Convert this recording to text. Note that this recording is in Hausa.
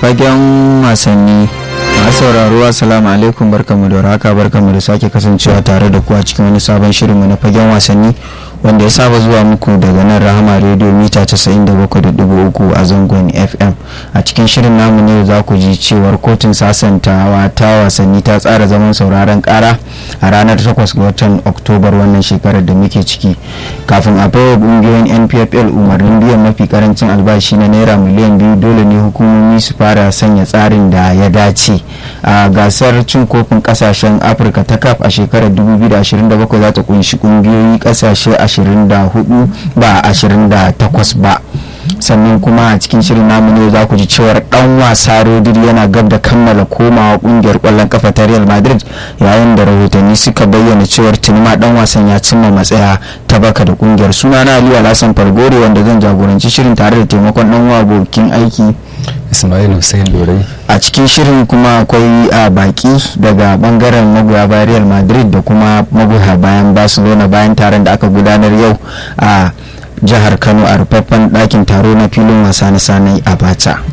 fagen wasanni masu sauraro assalamu alaikum barkamu da haka barkamu da sake kasancewa tare da ku a cikin wani sabon shirinmu na fagen wasanni wanda ya saba zuwa muku daga nan rahama radio mita 97.3 a zangon fm a cikin shirin namu ne za ku ji cewar kotun sasantawa ta wasanni ta tsara zaman sauraron kara a ranar 8 ga watan oktobar wannan shekarar da muke ciki kafin a baiwa kungiyoyin npfl umarnin biyan mafi karancin albashi na naira miliyan biyu dole ne hukumomi su fara sanya tsarin da ya dace a gasar cin kofin kasashen afirka ta kaf a shekarar 2027 za ta kunshi kungiyoyi kasashe 24 ba 28 ba sannan kuma a cikin shirin namu ne za ku ji cewar dan wasa rodri yana gab da kammala komawa kungiyar kwallon kafa ta real madrid yayin da rahotanni suka bayyana cewar tunima dan wasan ya cimma matsaya ta baka da kungiyar suna na aliyu alhassan fargore wanda zan jagoranci shirin tare da taimakon dan abokin aiki ismail hussein dorai a cikin shirin kuma akwai a baki daga bangaren magoya bayan real madrid da kuma magoya bayan barcelona bayan taron da aka gudanar yau a jihar kano a rufaffen ɗakin taro na filin wasa na sanai abacha